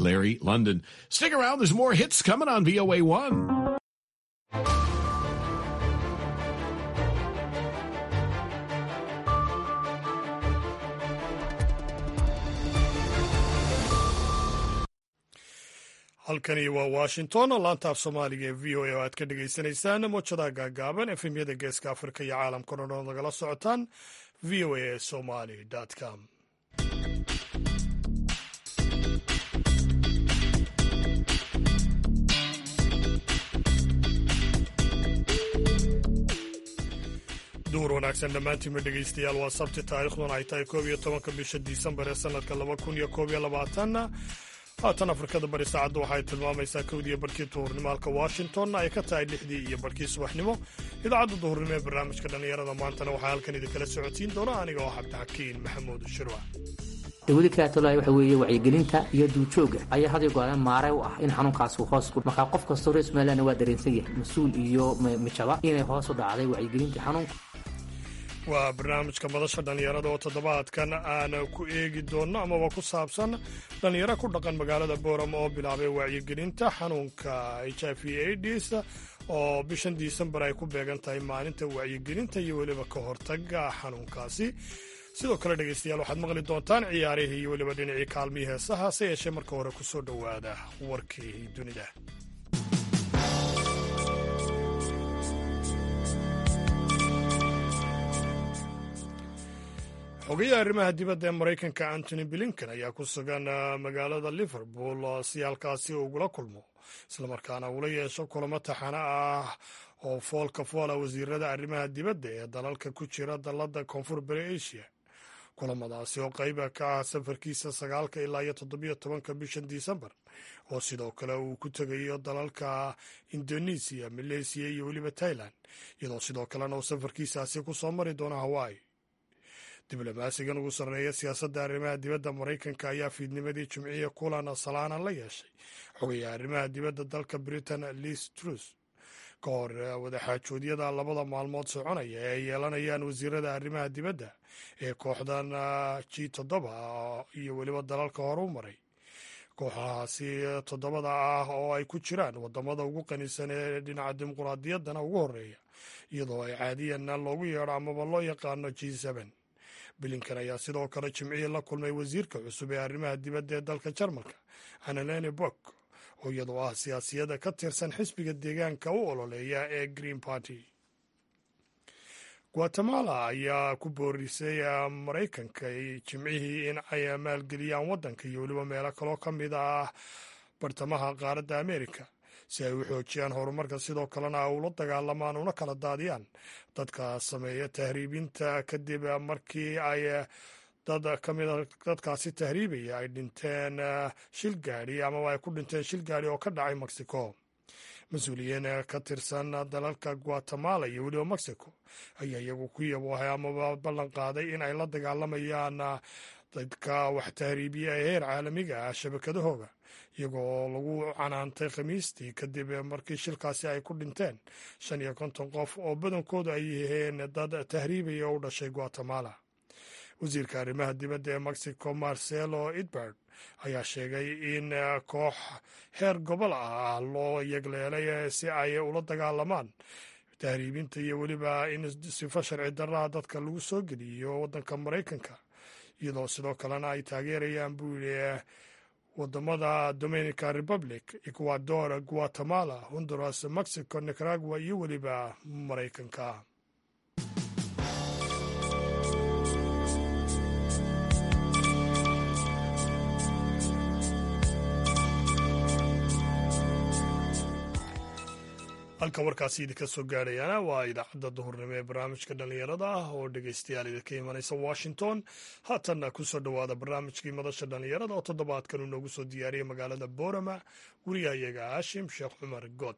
Larry London. Stick around, there's more hits coming on VOA1. halkani waa washington laanta af soomaaliga ee v o a oo aad ka dhagaysanaysaan moojadaha gaagaaban efemyada geeska afrika iyo caalamka o dhan nagala socotaan v o a somali com duur wanaagsan dhammaantiinma dhegaystayaal waa sabti taariikhduna ay tahay koob iyo tobanka bisha disembar ee sanadka laba kun iyo koob iyo labaatanna haatan afrikada bari saacadda waxaay tilmaamaysaa kowdiiyo barkii duhurnimo halka washingtonna ay ka tahay lixdii iyo barkii subaxnimo idaacadda duhurnimo ee barnaamijka dhallinyarada maantana waxaa halkan idinkala socodsiin doona aniga oo cabdixakiin maxamuud shirwac dawladi kaatolaya waxa weeye wacyigelinta iyo duujooga ayaa had iyo gooraan maare u ah in xanuunkaas uu hoos markaa qof kastoo reer somalilandna waa dareensan yahay mas-uul iyo mijaba inay hoos u dhacday wacyigelintii xanuunka waa barnaamijka madasha dhallinyarada oo toddobaadkan aan ku eegi doonno amaba ku saabsan dhallinyaro ku dhaqan magaalada boorama oo bilaabay wacyigelinta xanuunka h i v aids oo bishan disembar ay ku beegan tahay maalinta wacyigelinta iyo weliba ka hortaga xanuunkaasi sidoo kale dhegaystayaal waxaad maqli doontaan ciyaarihii iyo weliba dhinacii kaalmihii heesaha hase yeeshee marka hore ku soo dhowaada warkii dunida xogayaha arrimaha dibadda ee maraykanka antony blinken ayaa ku sugan magaalada liverpool si halkaasi ugula kulmo islamarkaana ula yeesho kulamo taxano ah oo foolka foola wasiirada arrimaha dibadda ee dalalka ku jira dalladda koonfur bari asia kulamadaasi oo qayba ka ah safarkiisa sagaalka ilaa iyo toddobiyo tobanka bishan disembar oo sidoo kale uu ku tegayo dalalka indonesiya maleysiya iyo weliba tailan iyadoo sidoo kalena uu safarkiisaasi ku soo mari doono hawaii diblomaasigan ugu sarreeya siyaasadda arrimaha dibadda maraykanka ayaa fiidnimadii jimciya kulan salaana la yeeshay xogayaha arrimaha dibadda dalka britain liis trus ka hor wadaxaajoodyada labada maalmood soconaya ee ay yeelanayaan wasiirada arrimaha dibadda ee kooxdan g toddoba iyo weliba dalalka hore u maray kooxahaasi toddobada ah oo ay ku jiraan wadamada ugu qanisan ee dhinaca dimuquraadiyaddana ugu horeeya iyadoo ay caadiyan loogu yeedho amaba loo yaqaano g seben bilinkan ayaa sidoo kale jimcihii la kulmay wasiirka cusub ee arrimaha dibadda ee dalka jarmalka annalene bok oo iyadoo ah siyaasiyada ka tirsan xisbiga deegaanka u ololeeya ee green party guatemala ayaa ku boorisay maraykanka jimcihii in ay maalgeliyaan waddanka iyo weliba meelo kaloo ka mid ah bartamaha qaaradda amerika si ay u xoojiyaan horumarka sidoo kalena ula dagaalamaan una kala daadiyaan dadka sameeya tahriibinta kadib markii ay dad ka mida dadkaasi tahriibaya ay dhinteen shil gaadhi amaba ay ku dhinteen shil gaadhi oo ka dhacay mexico mas-uuliyiin ka tirsan dalalka guatemala iyo weliba mexico ayaa iyagu ku yaboohay amaba ballan qaaday in ay la dagaalamayaan dadka wax tahriibiya ee heer caalamiga ah shabakadahooga iyagoo lagu canaantay khamiistii kadib markii shilkaasi ay ku dhinteen shan iyo konton qof oo badankoodu ay yihiin dad tahriibaya oo u dhashay guatemala wasiirka arrimaha dibadda ee mexico marcelo edbard ayaa sheegay in koox heer gobol ah loo yegleelay si ay ula dagaalamaan tahriibinta iyo weliba in sifo sharci darraha dadka lagu soo geliyo waddanka maraykanka iyadoo sidoo kalena ay taageerayaan buu yidhi wadamada dominican republic ecuador guatemala honduras mexico nicaragua iyo weliba maraykanka halka warkaasi idinka soo gaadhayaana waa idaacadda duhurnimo ee barnaamijka dhallinyarada ah oo dhegaystayaal idinka imanaysa washington haatanna ku soo dhowaada barnaamijkii madasha dhallinyarada oo toddobaadkan uu noogu soo diyaariyey magaalada boorama gurigayaga haashim sheekh cumar good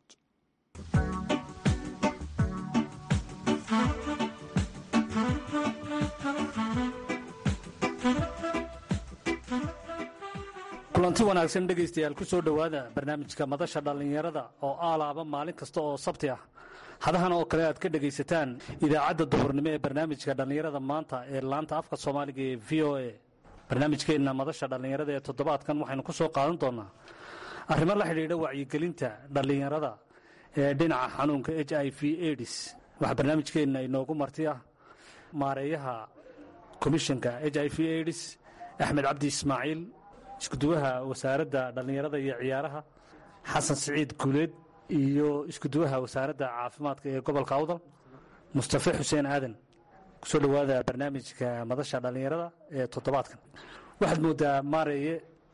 kulanti wanaagsan dhegaystayaal ku soo dhowaada barnaamijka madasha dhallinyarada oo aalaaba maalin kasta oo sabti ah hadahan oo kale aad ka dhegaysataan idaacadda duhurnimo ee barnaamijka dhallinyarada maanta ee laanta afka soomaaliga ee v o a barnaamijkeenna madasha dhallinyarada ee toddobaadkan waxaynu ku soo qaadan doonaa arrimo la xidhiidha wacyigelinta dhallinyarada ee dhinaca xanuunka h i v aids waxaa barnaamijkeenna inoogu marti ah maareeyaha komishanka h i v aids axmed cabdi ismaaciil iskuduwaha wasaaradda dhallinyarada iyo ciyaaraha xasan siciid guuleed iyo iskuduwaha wasaaradda caafimaadka ee gobolka awdal mustafe xuseen aadan kusoo dhowaada barnaamijka madasha dhallinyarada ee toddobaadkan waxaad moodaa maareeye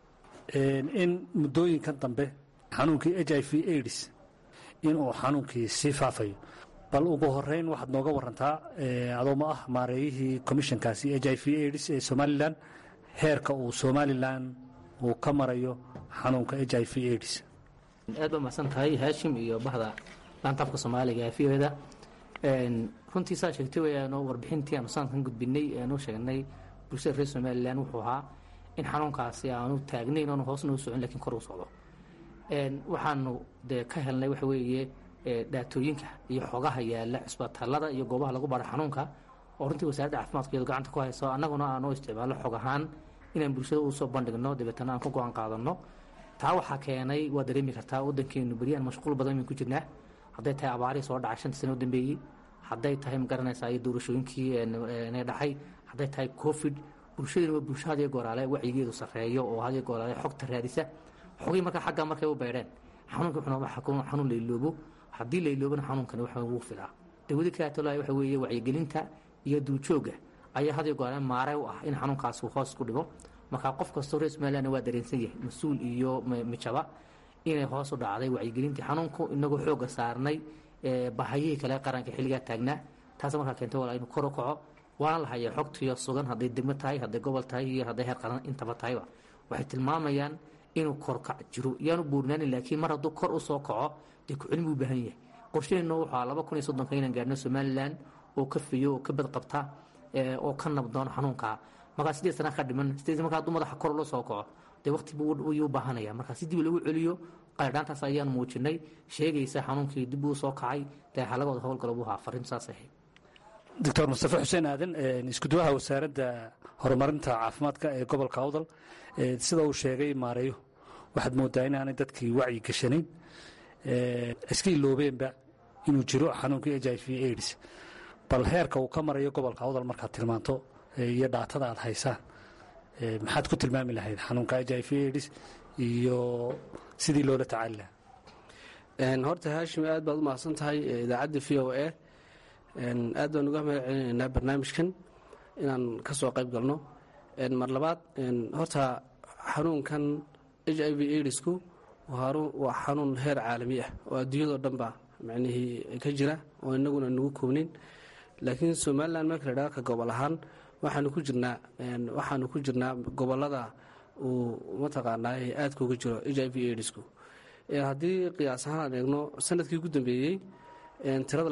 in muddooyinkan dambe xanuunkii h i v aids inuu xanuunkii sii faafayo bal ugu horeyn waxaad nooga warantaa adooma ah maareeyihii komishankaasi h i v aids ee somalilan heerka uu somalilan uu ka marayo xanuunka h i v aids aad ba mahadsan tahay haashim iyo bahda laantaafka soomaaliga v o da runtii saa sheegtay wayaanoo warbixintii aanu sanadkan gudbinay aanu sheegnay bulshada reer somalilan wuxuu ahaa in xanuunkaasi aanu taagnayn oonu hoosna u socon lakiin kor u socdo waxaanu dee ka helnay waxa weeye dhaatooyinka iyo xogaha yaala cisbitaalada iyo goobaha lagu baaro xanuunka oo runtii wasaaradda caafimaadka iyadu gacanta ku hayso annaguna aanu isticmaalno xog ahaan inaan bulshada usoo bandhigno dabeetana aan ka go-aan qaadano taa waxaa keenay waa dareemi kartaa wadankeenu beryaan mashquul badan bayn ku jirnaa hadday tahay abaarihii soo dhacay shantii sano u dambeeyey hadday tahay magaranaysaa iyo doorashooyinkii na dhacay hadday tahay covid bulshadina waa bulsho hadiyo gooraale wacyigeedu sarreeyo oo hadiyo gooraale xogta raadisa xogii markaa xaggaa markay u beedheen xanuunka wuxuu xanuun layloobo haddii layloobana xanuunkani waxa wuu filaa dawadi kaatolaa waxa weeye wacyigelinta iyo duujooga ayaa hadiyo gooraale maare u ah in xanuunkaasi uu hoos ku dhibo markaa qof kastoo reer somaliland waa dareensan yahay mas-uul iyo mijaba inay hoos u dhacday wacyigelintii xanuunku inagoo xooga saarnay bahayihii kale qaranka xilligaa taagnaa taas markaa keentay walaa inuu kor u kaco waana la hayaa xogtiyo sugan hadday degmo tahay hadday gobol tahay iyo hadday heer qaran intaba tahayba waxay tilmaamayaan inuu korkac jiro yaanu buurnaanin laakiin mar hadduu kor u soo kaco dee ku-celin buu u baahan yahay qorshaheennu waxaa laba kun iyo soddonka inaan gaarno somalilan oo ka fiyo oo ka badqabta oo ka nabdoon xanuunka markaa sideed sana ka dhiman sideed markaa hadduu madaxa kor ula soo kaco dee waqti buu u baahanaya markaa si dib lagu celiyo qaladhaantaas ayaan muujinay sheegaysa xanuunkii dib uu soo kacay dee halagooda howlgalo buu ahaa fariin saas ahayd doctor mustafe xuseen aadan iskuduwaha wasaaradda horumarinta caafimaadka ee gobolka awdal sida uu sheegay maareeyo waxaad moodaa inaanay dadkii wacyi gashanayn iska iloobeenba inuu jiro xanuunkii h i v aids bal heerka uu ka marayo gobolka awdal markaad tilmaanto iyo dhaatada aad haysaan maxaad ku tilmaami lahayd xanuunka h i v aids iyo sidii loola tacaali lahaa horta haashim aad baad u mahadsan tahay idaacadda v o a aad baan uga mahad celinaynaa barnaamijkan inaan ka soo qayb galno mar labaad horta xanuunkan h i v aidsku waa xanuun heer caalami ah oo adduunyadao dhan ba macnihii ka jira oo inaguna nagu koobnin laakiin somalilan marka la dhaha ka gobol ahaan waxaanu ku jirnaa waxaanu ku jirnaa gobolada uu mataqaanaa aadka uga jiro h i v aidsku haddii qiyaas ahaan aan eegno sanadkii ugu dambeeyey tirada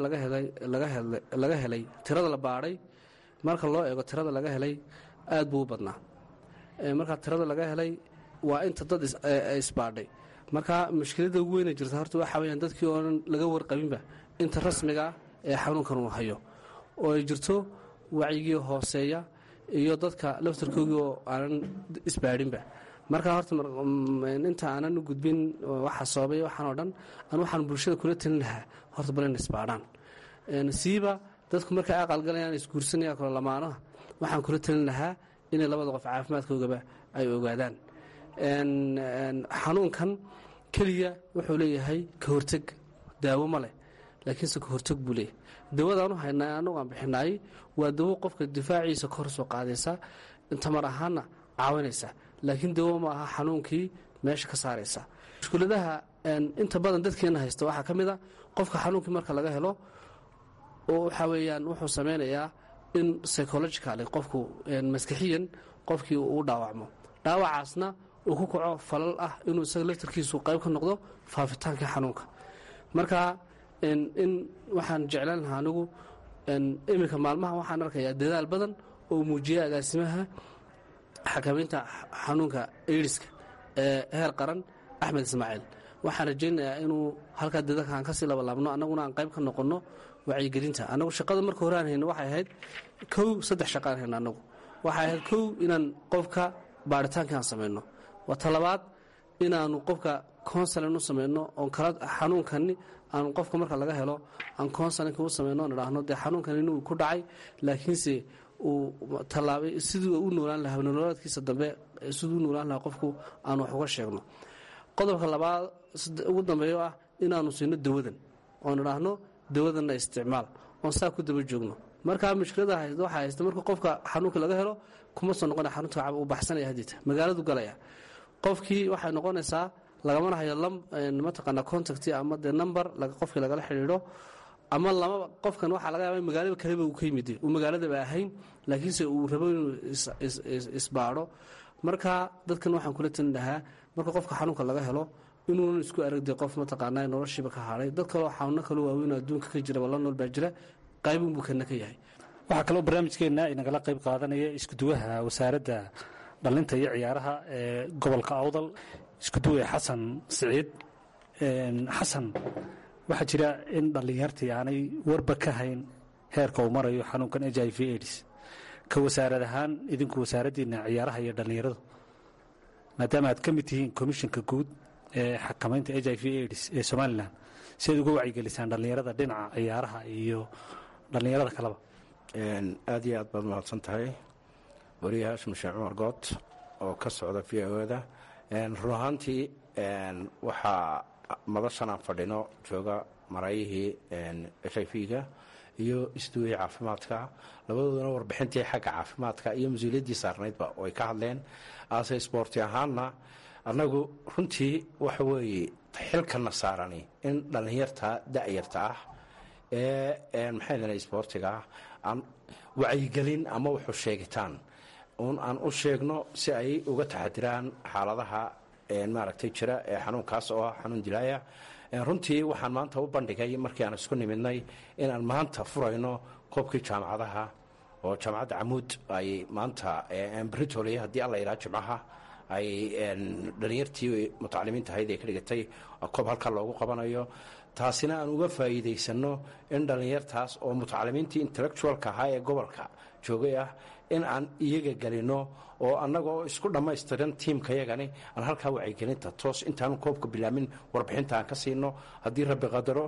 laga helay tirada la baadhay marka loo eego tirada laga helay aad buu u badnaa marka tirada laga helay waa inta dad isbaadhay marka mushkilada ugu weyna jirta horta waxaa weyaan dadkii oonan laga warqabinba inta rasmiga ee xanuunkan uu hayo oo ay jirto wacyigii hooseeya iyo dadka laftarkoogii oo aanan isbaadhinba marka horta inta aanan u gudbin waxa sababay waxaan oo dhan an waxaan bulshada kula talin lahaa horta bal in isbaadhaan siiba dadku markay aqalgalayaan isguursanayaan kalo lamaanaha waxaan kula talin lahaa inay labada qof caafimaadkoogaba ay ogaadaan xanuunkan keliya wuxuu leeyahay ka horteg daawo ma leh laakiinse ka horteg buu leeyahay dawadaanu haynaa anagu aan bixinaay waa dawo qofka difaaciisa ka hor soo qaadaysa tamar ahaanna caawinaysa laakiin dawo ma aha xanuunkii meesha ka saaraysa mushkuladaha inta badan dadkeena haysta waxaa ka mid a qofka xanuunkii marka laga helo oo waxaa weeyaan wuxuu samaynayaa in psychologicaly qofku maskaxiyan qofkii uu dhaawacmo dhaawacaasna uu ku kaco falal ah inuu isaga laftarkiisu qayb ka noqdo faafitaanka xanuunka marka in waxaan jeclaan lahaa anigu iminka maalmaha waxaan arkayaa dadaal badan oo muujiya agaasimaha xakamaynta xanuunka aidiska ee heer qaran axmed ismaaciil waxaan rajaynayaa inuu halkaa dadalka aan kasii labalaabno annaguna aan qayb ka noqonno wacyigelinta annagu shaqada marka hore aan hayno waxay ahayd kow saddex shaqaan hayno annagu waxay ahayd kow inaan qofka baaritaanka aan samayno waa talabaad inaanu qofka consulin u samayno oon kala xanuunkani aan qofka marka laga helo aan consulinka u samayno on idhaahno dee xanuunkan inuu ku dhacay laakiinse uu tallaabay siduu u noolaan lahaa nololeedkiisa dambe siduu u noolaan lahaa qofku aan wax uga sheegno qodobka labaad ugu dambeeyo ah inaanu siino dawadan oon idhaahno dawadanna isticmaal oon saa ku daba joogno markaa mushkilada haysta waxaa haysta marka qofka xanuunka laga helo kuma soo noqona xarunta uu baxsanaya hadiita magaaladu galaya qofkii waxay noqonaysaa lagamana hayo mataqaana contact ama dee number qofkii lagala xidhiidho ama lamaba qofkan waxaa laga yaaba magaalada kaleba uu ka yimid uu magaaladaba ahayn laakiinse uu rabo inuu isbaadho marka dadkan waxaan kula talin lahaa marka qofka xanuunka laga helo inuunan isku aragde qof mataqaana noloshiiba ka hadhay dad kaloo xanuuno kaloo waaweyn adduunka ka jiraba la nool baa jira qaybinbuu kana ka yahay waxaa kaloo barnaamijkeenna inagala qayb qaadanaya iskuduwaha wasaaradda dhalinta iyo ciyaaraha ee gobolka awdal iskuduwe xasan siciid xasan waxaa jira in dhallinyartii aanay warba ka hayn heerka uu marayo xanuunkan h i v aids ka wasaarad ahaan idinku wasaaraddiina ciyaaraha iyo dhallinyaradu maadaama aad ka mid tihiin komishinka guud ee xakamaynta h i v aids ee somalilan si aad uga wacyigelisaan dhallinyarada dhinaca ciyaaraha iyo dhallinyarada kaleba aad iyo aad baad mahadsan tahay wariye haashim sheekh cumar good oo ka socda v o da run ahaantii waxaa madashan aan fadhino jooga maraayihii h i v-ga iyo isduwihii caafimaadka labadoodana warbixintii xagga caafimaadka iyo mas-uuliyaddii saarnaydba way ka hadleen aase sboorti ahaanna annagu runtii waxa weeye xilkana saarani in dhallinyarta da-yarta ah ee maxay dana sboortiga ah aan wacyigelin ama wuxuu sheegitaan un aan u sheegno si ay uga taxadiraan xaaladaha maaragtay jira ee xanuunkaas oo ah xanuun dilaaya runtii waxaan maanta u bandhigay markii aan isku nimidnay inaan maanta furayno koobkii jaamacadaha oo jaamacadda camuud ay maanta britoley haddii alla yidhaha jimcaha ay dhalinyartii mutacalimiinta ahayd ee ka dhigatay koob halkaa loogu qabanayo taasina aan uga faa'iidaysanno in dhallinyartaas oo mutacalimiintii intellectualka ahaa ee gobolka joogay ah in aan iyaga gelino oo annagoo isku dhammaystiran tiimkayagani aan halkaa wacyigelinta toos intaanu koobka bilaamin warbixinta aan ka siino haddii rabbi qadaro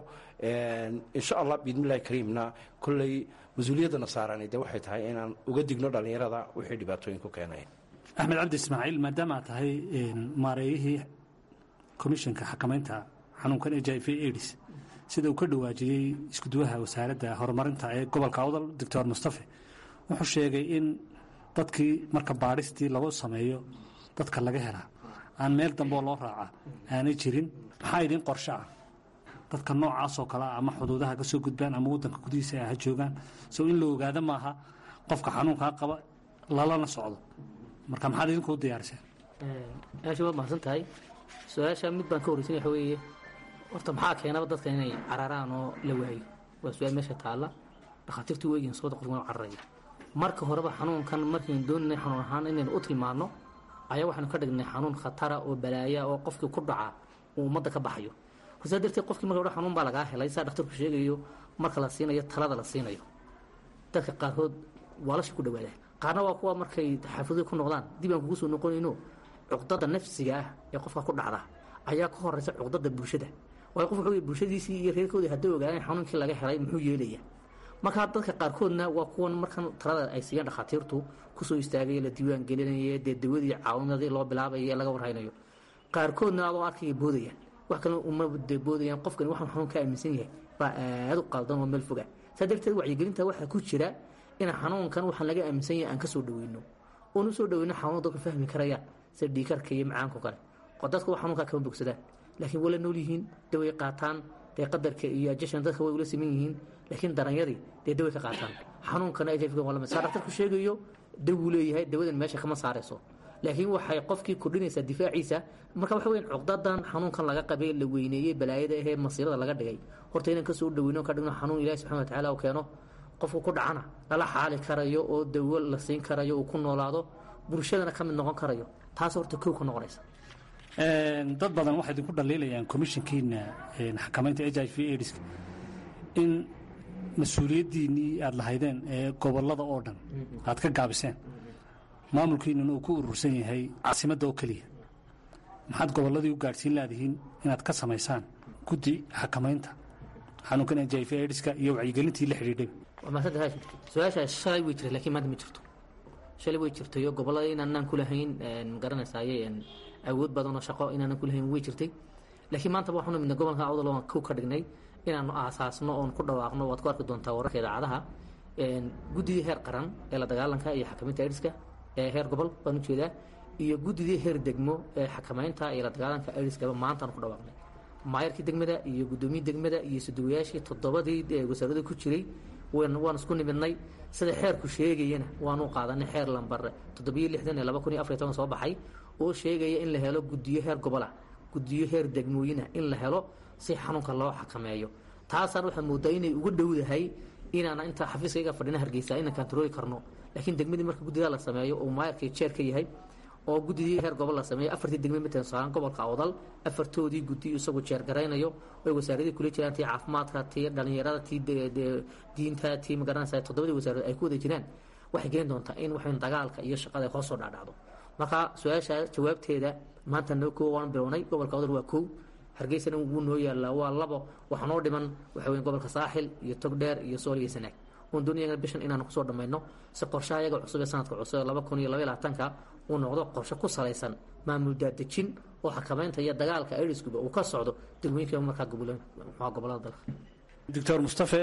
insha allah biidnillahi kariimna kolley mas-uuliyaddana saarani de waxay tahay inaan uga digno dhallinyarada wixii dhibaatooyin ku keenay axmed cabdi ismaaciil maadaama aad tahay maareeyihii komishinka xakamaynta xanuunkan h i v aids sida uu ka dhawaajiyey iskuduwaha wasaaradda horumarinta ee gobolka awdal doctor mustafe wuxuu sheegay in dadkii marka baadhistii lagu sameeyo dadka laga helaa aan meel dambeoo loo raaca aanay jirin maxaa idin qorshe ah dadka noocaasoo kale ah ama xuduudaha ka soo gudbaan ama waddanka gudihiisa ay ha joogaan sow in la ogaado maaha qofka xanuunkaa qaba lalana socdo marka maxaad idinkuu diyaariseen aasha waad mahadsan tahay su-aasha mid baan ka horreysan waxa weeye horta maxaa keenaba dadka inay cararaan oo la waayo waa su-aal meesha taalla dhakhaatiirtu weegiin sooda qofka inuu cararaya marka horeba xanuunkan markaynu doonanay xanuun ahaan inaynu u tilmaanno ayaa waxaynu ka dhignay xanuun khatara oo balaaya oo qofkii ku dhaca uu ummadda ka baxayo saa darteed qofkii marka hore xanuun baa lagaa helay saa dhakhtarku sheegayo marka la siinayo talada la siinayo dadka qaarkood waalasha ku dhawaada qaarna waa kuwa markay xaafadoy ku noqdaan dib aan kugu soo noqonayno cuqdada nafsiga ah ee qofka ku dhacda ayaa ka horeysa cuqdada bulshada waayo qof wuxuu bulshadiisii iyo reerkoodii hadday ogaadeen xanuunkii laga helay muxuu yeelaya markaa dadka qaarkoodna waa kuwan markan talada ay siiyaan dhakhaatiirtu kusoo istaagaya la diiwaan gelinaya dee dawadii caawinadii loo bilaabaya ee laga warhaynayo qaarkoodna adoo arkaya boodayaan wax kale uma de boodayaan qofkani waxaan xanuun ka aaminsan yahay baa aada u qaldan oo meel foga saa darteed wacyigelinta waxaa ku jira in xanuunkan waxaan laga aaminsan yahay aan ka soo dhaweyno oon usoo dhaweyno xanuun dadku fahmi karayaan sida dhiikarka iyo macaanko kale oo dadku xanuunkaa kama bogsadaan laakiin wala nool yihiin daway qaataan dee qadarka iyo ajashan dadka way ula siman yihiin laakiin daranyadii dee daway ka qaataan xanuunkana ajafka waa lamid saa dhaktarku sheegayo dawuu leeyahay dawadan meesha kama saarayso laakiin waxay qofkii kordhinaysaa difaaciisa marka waxa weyan cuqdadan xanuunkan laga qabay la weyneeyey balaayada ahee masiirada laga dhigay horta inaan kasoo dhaweyno ka dhigno xanuun ilahi subxana wa tacala u keeno qofku ku dhacana lala xaali karayo oo dawo la siin karayo uu ku noolaado bulshadana ka mid noqon karayo taas horta kow ka noqonaysa dad badan waxay idinku dhaliilayaan komishinkiina xakamaynta h i v aids in mas-uuliyaddiinnii aada lahaydeen ee gobollada oo dhan aad ka gaabiseen maamulkiinuna uu ku urursan yahay caasimadda oo keliya maxaad gobolladii u gaadhsiin laadihiin inaad ka samaysaan guddi xakamaynta xanuunkan h i v aidiska iyo wacyigelintii la xidhiidhay waa maasanta haashim su-aashaas shalay way jirtay laakiin maanta ma jirto shalay way jirtayo gobollada inaanaan ku lahayn magaranaysaye awood badan oo shaqo inaanan ku lahayn way jirtay laakiin maanta waxaanu midna gobolka awdal waan ku ka dhignay inaanu aasaasno oon ku dhawaaqno waad ku arki doontaa wararka idaacadaha guddidii heer qaran ee la dagaalanka iyo xakamaynta aidiska ee heer gobol baan ujeedaa iyo guddidii heer degmo ee xakamaynta iyo la dagaalanka aidiskaba maantaanu ku dhawaaqnay maayarkii degmada iyo gudoomiyii degmada iyo suduwayaashii toddobadii wasaarada ku jiray waan isku nimidnay sida xeerku sheegayana waanu qaadanay xeer lambar toddobiyo lixdan ee laba kun iyo afariy toban soo baxay oo sheegaya in la helo guddiyo heer gobola guddiyo heer degmooyina in la helo si xanuunka loo xakameeyo taasaan waxaa moodaa inay uga dhowdahay inaana inta xafiiskayga fadhina hargeysa inaan kantarooli karno laakiin degmadii marka guddidaa la sameeyo oo maayarkii jeer ka yahay oo guddidii heer gobol la sameeyo afartii degme matalan saaran gobolka awdal afartoodii guddi isagu jeergaraynayo ay wasaaradii kula jiraan tii caafimaadka tii dhalinyarada tii diinta tii magaranaysa toddobadii wasaaradood ay ku wada jiraan waxay keeni doontaa in waxayn dagaalka iyo shaqada ay hoos soo dhaadhacdo marka su-aasha jawaabteeda maanta noo koo waan bilownay gobolka awdal waa kow hargeysana wuu noo yaallaa waa labo waxaa noo dhiman waxa weeye gobolka saaxil iyo togdheer iyo sool iyo sanaag oon doonayana bishan inaanu kusoo dhammayno si qorshaha iyaga cusub ee sanadka cusub ee laba kun iyo labaiy labaatanka uu noqdo qorshe ku salaysan maamul daadejin oo xakamaynta iyo dagaalka airiskuba uu ka socdo degmooyinka markaa muxua gobolada dalka doctor mustafe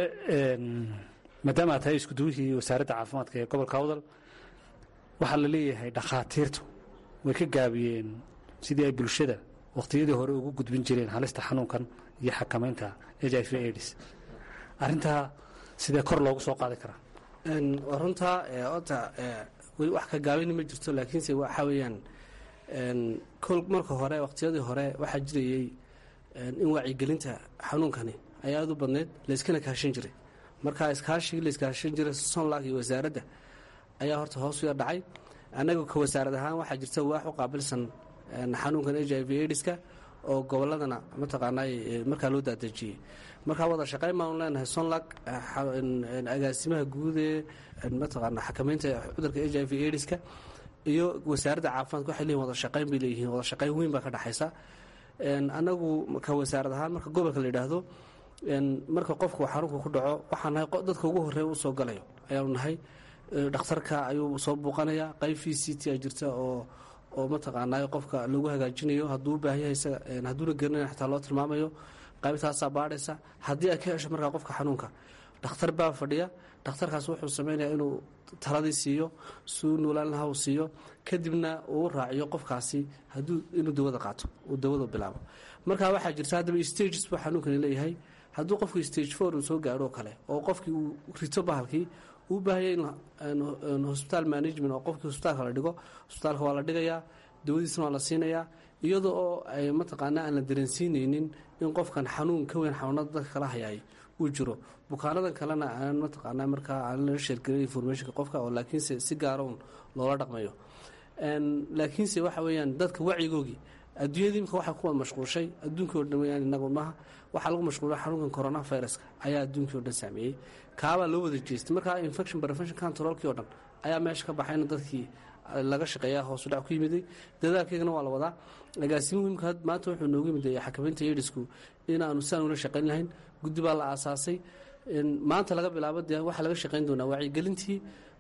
maadaama aad tahay iskuduwihii wasaaradda caafimaadka ee gobolka awdal waxaa la leeyahay dhakhaatiirtu way ka gaabiyeen sidii ay bulshada wakhtiyadii hore ugu gudbin jireen halista xanuunkan iyo xakamaynta h i v aids arrintaa sidee kor loogu soo qaadi karaa waa runtaa ota weli wax ka gaabini ma jirto laakiinse waxaa weeyaan kol marka hore waqtiyadii hore waxaa jirayey in wacyigelinta xanuunkani ay aada u badneyd layskana kaashan jiray marka iskaashigii layskaashan jiray somlag iyo wasaaradda ayaa horta hoos u yar dhacay annaga ka wasaarad ahaan waxaa jirta waax u qaabilsan xanuunkan h i v aidiska oo goboladana mataqaanaa markaa loo daadejiyey markaa wada shaqayn baanu leenahay sonlag agaasimaha guud ee mataqaana xakamaynta cudurka h i v aidiska iyo wasaaradda caafimaadka waxay leeyihin wada shaqayn bay leeyihiin wada shaqayn weyn baa ka dhexaysa annagu ka wasaarad ahaan marka gobolka la yidhaahdo marka qofku xanuunka ku dhaco waxaa nahay dadka ugu horreeya u soo galayo ayaanu nahay dhakhtarka ayuu soo buuqanaya qayb v c t a jirta oo oo mataqaanaa qofka lagu hagaajinayo hadduu u baahan yahay isaga hadduuna gerinayn xataa loo tilmaamayo qaybtaasaa baadhaysa haddii ay ka hesho markaa qofka xanuunka dhakhtar baa fadhiya dhakhtarkaas wuxuu samaynayaa inuu taladii siiyo suu nuulaan laha uu siiyo kadibna uu raaciyo qofkaasi hadduu inuu dawada qaato uu dawada bilaabo marka waxaa jirta haddaba stages buu xanuunkani leeyahay hadduu qofku stage four uu soo gaadho oo kale oo qofkii uu rito bahalkii uu baahaya in hosbitaal management oo qofkii hosbitaalka la dhigo hosbitaalka waa la dhigayaa dawadiisna waa la siinayaa iyada oo ay mataqaanaa aan la dareensiinaynin in qofkan xanuun ka weyn xanuunada dadka kala hayaay uu jiro bukaanadan kalena aan mataqaanaa markaa aan la sheergelin informationka qofka oo laakiinse si gaarown loola dhaqmayo laakiinse waxa weeyaan dadka wacyigoogii adduunyadii imika waxaa kuwa mashquulshay adduunkii o dhan weyaan inagu maaha waxaa lagu mashquulay xanuunkan corona viruska ayaa adduunkii o dhan saameeyey kaabaa loo wada jeestay markaa infection prevention controlkii o dhan ayaa meesha ka baxayna dadkii laga shaqeeyaa hoosu dhac ku yimiday dadaalkeygana waa la wadaa agaasimuhu imika maanta wuxuu noogu yimid xakamaynta yedhisku inaanu si aan ula shaqayn lahayn guddi baa la aasaasay maanta laga bilaabo dee waxaa laga shaqayn doonaa wacyigelintii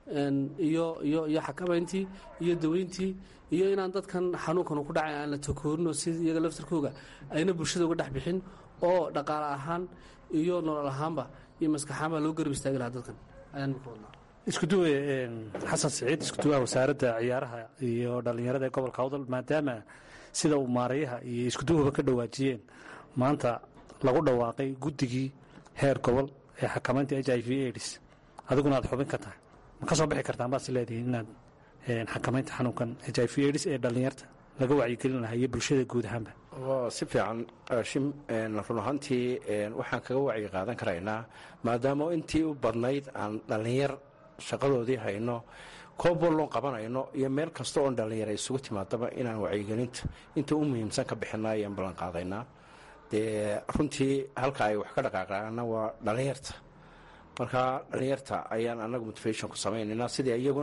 iyo iyo iyo xakamayntii iyo daweyntii iyo inaan dadkan xanuunkan ku dhacay aan la takoorinoo si iyaga laftarkooga ayna bulshada uga dhex bixin oo dhaqaale ahaan iyo nolol ahaanba iyo maskaxaanba loo garab istaagi lahaa dadkan ayaan mika wadnaa iskuduwe xasan siciid iskuduwaha wasaaradda ciyaaraha iyo dhallinyarada ee gobolka awdal maadaama sida uu maarayaha iyo iskuduwahaba ka dhawaajiyeen maanta lagu dhawaaqay guddigii heer gobol ee xakamaynta h i v aids adiguna aad xubin ka tahay ma ka soo bixi kartaan baad si leedihiin inaad xakamaynta xanuunkan h i v aids ee dhallinyarta laga wacyigelin lahaa iyo bulshada guud ahaanba si fiican shim run ahaantii waxaan kaga wacyi qaadan karaynaa maadaama intii u badnayd aan dhallinyar shaqadoodii hayno koobbol loo qabanayno iyo meel kasta oon dhallinyara isugu timaadaba inaan wacyigelinta inta u muhiimsan ka bixina ayaan ballan qaadaynaa dee runtii halka ay wax ka dhaqaaqaana waa dhallinyarta marka dhallinyarta ayaan anagu motivation ku samaynaynaa sidii iyaguna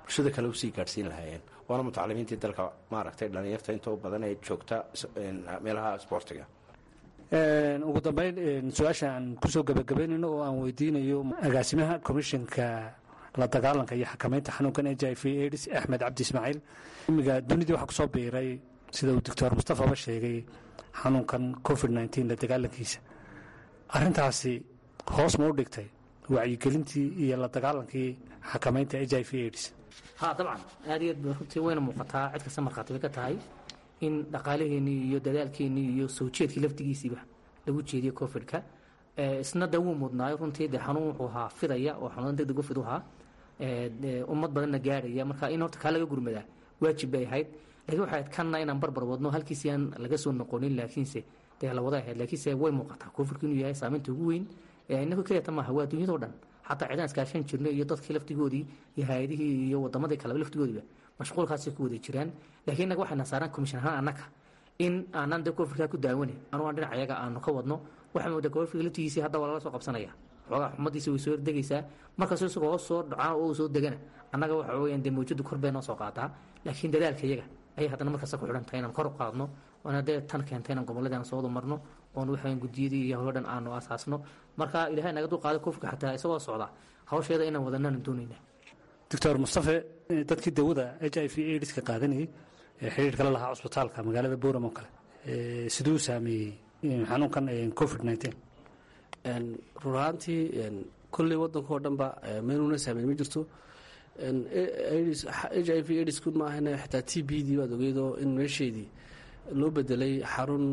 bulshada kale usii gaadhsiin lahaayeen waana mutacalimiintii dalka maaragtay dhallinyarta inta u badan ee joogta meelaha sboortiga ugu dambeyn su-aasha aan kusoo gebagabaynayno oo aan weydiinayo agaasimaha komishanka la dagaalanka iyo xakamaynta xanuunkan h i v aids axmed cabdi ismaaciil imiga dunidii waxaa kusoo biiray sida uu doctor mustafaba sheegay xanuunkan covid nteen la dagaalankiisa arintaasi hoos ma u dhigtay wacyigelintii iyo la dagaalankii xakamaynta h i v aids ha dabcan aad iyo aad runtii wayna muuqataa cid kasta markhaati bay ka tahay in dhaqaalaheennii iyo dadaalkeennii iyo soo jeedkii laftigiisiiba lagu jeediyo covid-ka isna da wuu mudnaayo runtii dee xanuun wuxuu ahaa fidaya oo xanuun degdeg u fid u ahaa ummad badanna gaadhaya marka in horta kaa laga gurmadaa waajib bay ahayd laakiin waxay ahayd kanna inaan barbar wadno halkiisi aan laga soo noqonin laakiinse dee la wada ahayd laakiinse way muuqataa covid-ku inuu yahay saameynta ugu weyn inagu keliyata maaha waa dunyadao dhan xataa cidaan iskaashan jirno iyo dadkii laftigoodii iyo hay-adihii iyo wadamadii kaleba laftigoodiiba mashquulkaasay ku wada jiraan laakiin innaga waxayna saaraan commission ahaan annaga in aanan dee covidkaa ku daawane anu aan dhinac ayaga aanu ka wadno waxaa moodaa covidka laftigiisii hadda waa lala soo qabsanaya xoogaa xumadiisa way soo degaysaa markaasoo isagoo hoos soo dhacaa oo soo degana annaga waxa weeyaan dee mawjadu kor bay noo soo qaadaa laakiin dadaalka iyaga ayay haddana markaasta ku xidhan tahay inaan kor u qaadno waana dee tan keentay inaan gobolladii aan soo wada marno oon waxaan gudiyadii iyo howlo dhan aanu asaasno marka ilaahay naga dulqaaday covidka xataa isagoo socda hawsheeda inaan wadanaan doonaynaa doctor mustafe dadkii dawada h i v aids ka qaadanayay ee xidhiirka la lahaa cusbitaalka magaalada boram oo kale siduu saameeyey xanuunkan covid nteen run ahaantii kolley waddankao dhanba meeluna saameyn ma jirto h i v aidsku maahana xitaa t b dii baad ogeydoo in meesheedii loo bedelay xarun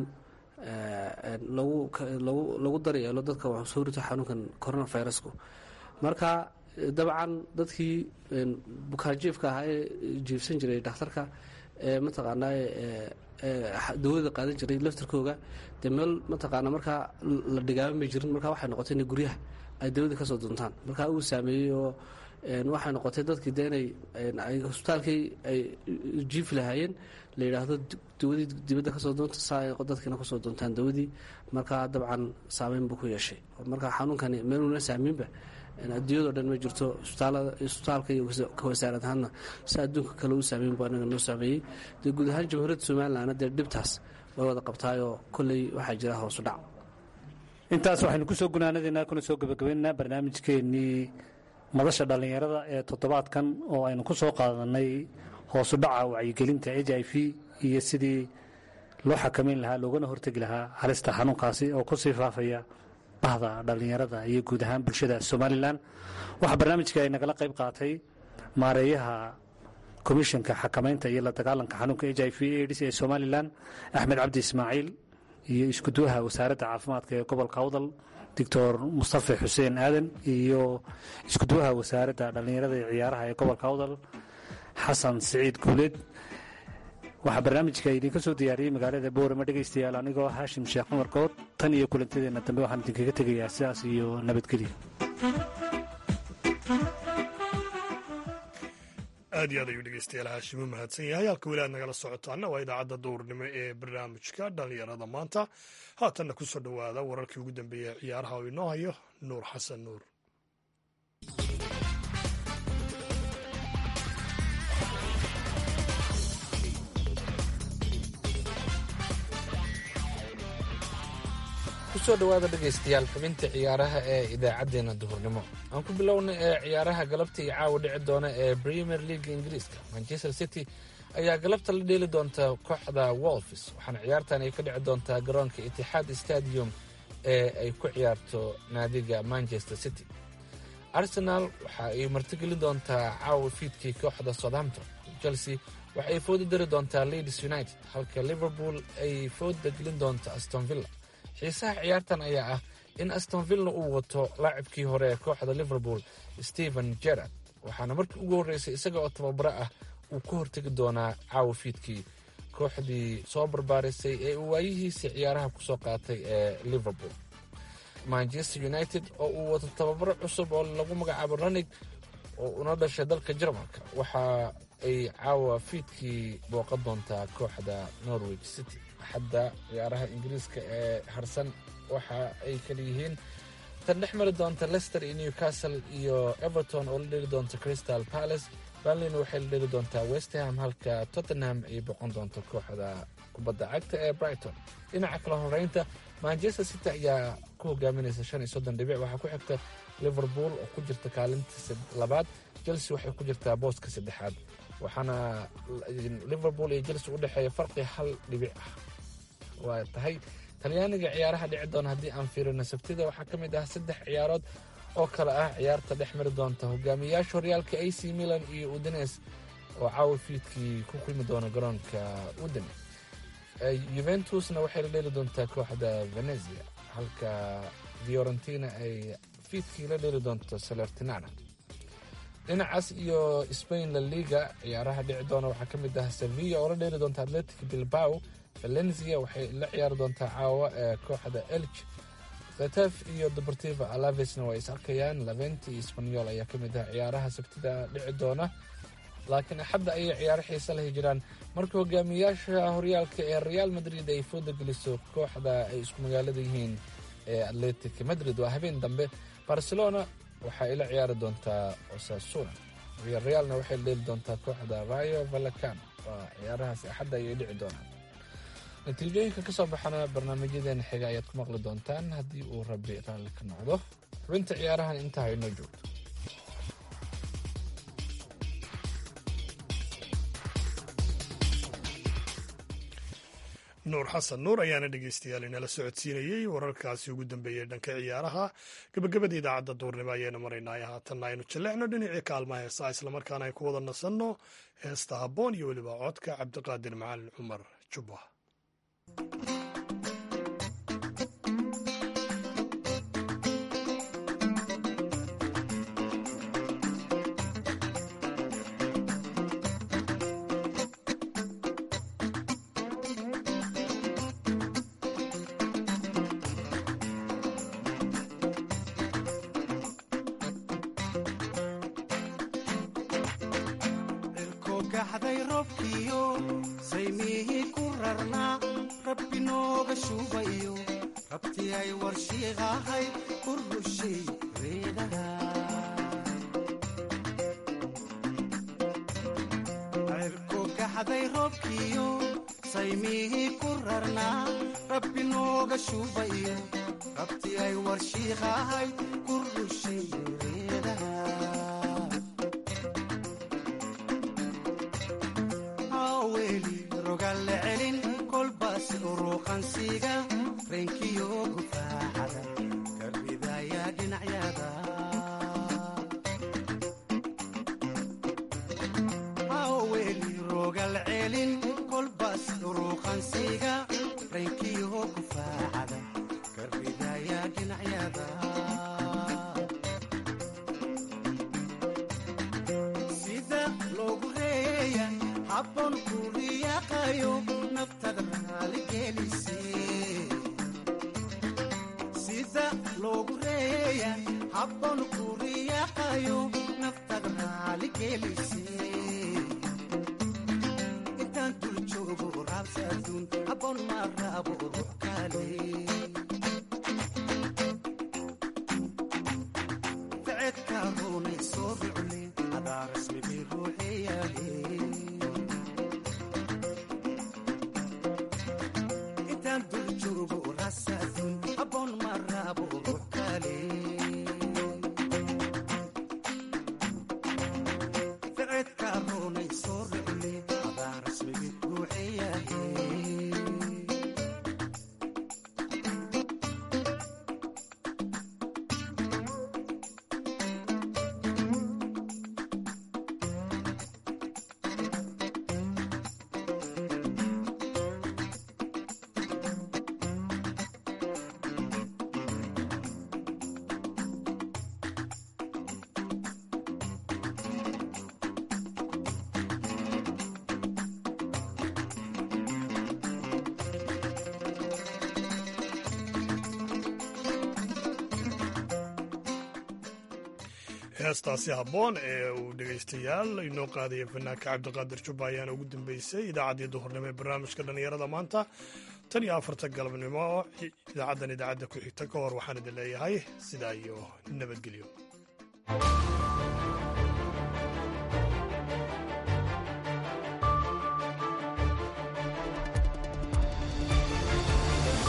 lagu daryeelo dadka wax soo rito xanuunkan coronavirusku marka dabcan dadkii bukaanjiifka ahaa ee jiifsan jiray dhakhtarka ee mataqaanaa dawada qaadan jiray laftarkooga dee meel mataqaana markaa la dhigaaban may jirin marka waxay noqotay inay guryaha ay dawada kasoo duntaan marka uu saameeyey oo waxay noqotay dadkii de inay hosbitaalkii ay jiifi lahaayeen la yidhaahdo dawadii dibadda kasoo doonta saa ay dadkiina kusoo doontaan dawadii marka dabcan saameyn buu ku yeeshay marka xanuunkani meeluna saamiinba adduunyadao dhan ma jirto isbitaalka iyo ka wasaarad ahaanna si adduunka kale u saameyn bu anaga noo saameeyey dee guud ahaan jamhuuriyadda somalilanna dee dhibtaas way wada qabtaayoo kolley waxaa jira hoosu dhac intaas waxaynu ku soo gunaanadaynaa kuna soo gebagabaynaynaa barnaamijkeennii madasha dhallinyarada ee toddobaadkan oo aynu ku soo qaadanay hoosu dhaca wacyigelinta h i v iyo sidii loo xakamayn lahaa loogana hortegi lahaa halista xanuunkaasi oo ku sii faafaya bahda dhallinyarada iyo guud ahaan bulshada somalilan waxaa barnaamijka ay nagala qayb qaatay maareeyaha komishanka xakamaynta iyo la dagaalanka xanuunka h i v aids ee somalilan axmed cabdi ismaaciil iyo iskuduwaha wasaaradda caafimaadka ee gobolka awdal doctor mustafe xuseen aadan iyo iskuduwaha wasaaradda dhallinyarada iyo ciyaaraha ee gobolka awdal xasan siciid guuleed waxaa barnaamijka idinka soo diyaariyey magaalada boorama dhegaystayaal anigoo haashim sheekh cumar good tan iyo kulantadeenna dambe waxaan idinkaga tegayaa sidaas iyo nabadgelyo aad iyo aad ayuu dhegeystayaal haashim u mahadsan yahay halka weli aad nagala socotaana waa idaacadda duurnimo ee barnaamijka dhallinyarada maanta haatanna ku soo dhowaada wararkii ugu dambeeyey ee ciyaaraha oo inoo hayo nuur xasan nuur kusoo dhowaada dhegaystayaal xubinta ciyaaraha ee idaacaddeenna duhurnimo aan ku bilowna ee ciyaaraha galabta iyo caawa dhici doona ee premier leaga ingiriiska manchester city ayaa galabta la dheeli doonta kooxda wolfs waxaana ciyaartan ay ka dhici doontaa garoonka itixaad stadium ee ay ku ciyaarto naadiga manchester city arsenal waxa ay martigelin doontaa caawa fiidkii kooxda southampton chelsea waxa ay fooda dari doontaa leeds united halka liverpool ay fooda gelin doonto astonvilla xiisaha ciyaartan ayaa ah in astonvilla uu wato laacibkii hore ee kooxda liverpool stephen gerard waxaana markii ugu horreysay isaga oo tababaro ah uu ka hortegi doonaa caawa fiidkii kooxdii soo barbaarisay ee uu waayihiisii ciyaaraha kusoo qaatay ee liverpool manchester united oo uu wato tababaro cusub oo lagu magacaabo ranig oo una dhashay dalka jarmalka waxa ay caawa fiidkii booqan doontaa kooxda norwich city axadda ciyaaraha ingiriiska ee harsan waxa ay kala yihiin tan dhex mari doonta lester iyo newcastle iyo everton oo la dheli doonta crystal palace berlin waxay la dheli doontaa westham halka tottenham ay boqon doonto kooxda kubadda cagta ee brighton dhinaca kala horeynta manchester city ayaa ku hogaaminaysa shan iyo soddon dhibic waxaa ku xigta liverpool oo ku jirta kaalinta labaad chelsea waxay ku jirtaa booska saddexaad waxaana liverpool iyo chelsea u dhexeeya farqi hal dhibic ah waa tahay talyaaniga ciyaaraha dhici doona haddii aan fiirino sabtida waxaa ka mid ah saddex ciyaarood oo kale ah ciyaarta dhex mari doonta hogaamiyayaasha horyaalka a c milan iyo udines oo caawa fiidkii ku kulmi doona garoonka udine juventusna waxay la dheeli doontaa kooxda venezia halka fiorentina ay fiidkii la dheeli doonto salertinana dhinacaas iyo spain la liga ciyaaraha dhici doona waxaa ka mid ah sevilla oo la dheeli doonta atletic bilbao valencia waxay la ciyaari doontaa caawa ee kooxda elg khetef iyo deportiva alavesna waa is arkayaan laventi iyo spanyol ayaa ka mid ah ciyaaraha sabtida dhici doona laakiin axadda ayay ciyaaro xiise lahi jiraan marka hogaamiyayaasha horyaalka ee real madrid ay fooda geliso kooxda ay isku magaalada yihiin ee atletic madrid waa habeen dambe barcelona waxa ay la ciyaari doontaa osasuna realna waxay dheeli doontaa kooxda rayo valacano waa ciyaarahaas axadda ayay dhici doonaan natiijooyinka ka soo baxana barnaamijyadeena xiga ayaad ku maqli doontaan haddii uu rabi raalli ka noqdo xubinta ciyaarahan intaa haynoo joogto nuur xasan nuur ayaana dhegeystayaal inala socodsiinayey wararkaasi ugu dambeeyey dhanka ciyaaraha gabagabada idaacadda duurnimo ayaynu maraynay haatanna aynu jallecno dhinacii kaalmaha heesaa islamarkaana ay ku wada nasanno heesta habboon iyo weliba codka cabdiqaadir macalin cumar jubba heestaasi habboon ee uu dhegaystayaal inoo qaadaya fanaanka cabdiqaadir jubba ayaana ugu dambeysay idaacaddii duhurnimo ee barnaamijka dhallinyarada maanta tan iyo afarta galabnimo idaacaddan idaacadda ku xigta ka hor waxaan idin leeyahay sidaa iyo nabadgelyo